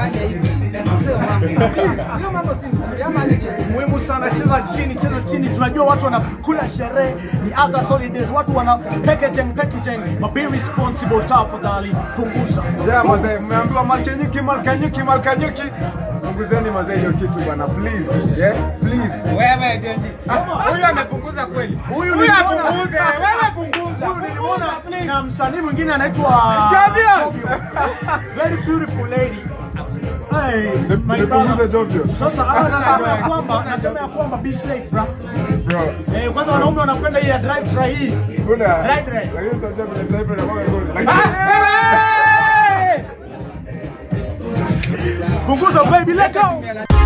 fanya hivi. Mzee wangu. Please, hiyo mambo si nzuri. Ama nije. muhimu sana, cheza chini, cheza chini. Tunajua watu wanakula sherehe, ni other holidays, watu wana packaging packaging, but be responsible tafadhali, punguza. Yeah, mazee, mmeambiwa malkenyuki, malkenyuki, malkenyuki. Punguzeni mazee hiyo kitu bwana, please. Yeah, please. Wewe Denji. Huyu amepunguza kweli. Huyu Huyu nilimuona- apunguze, wewe punguza. Huyu nilimuona na msanii mwingine anaitwa Jovio. Jovio. Very beautiful lady. Hey, my Nipunguze brother. Jovio. Sasa ah, nasema ya kwamba nasema ya kwamba be safe bro. Bro. Eh, kwanza wanaume wanapenda hii ya drive try hii. Kuna- Right, right. Lakini unajua vile driver anakuwa ngoni. Lakini- Punguza baby, let go.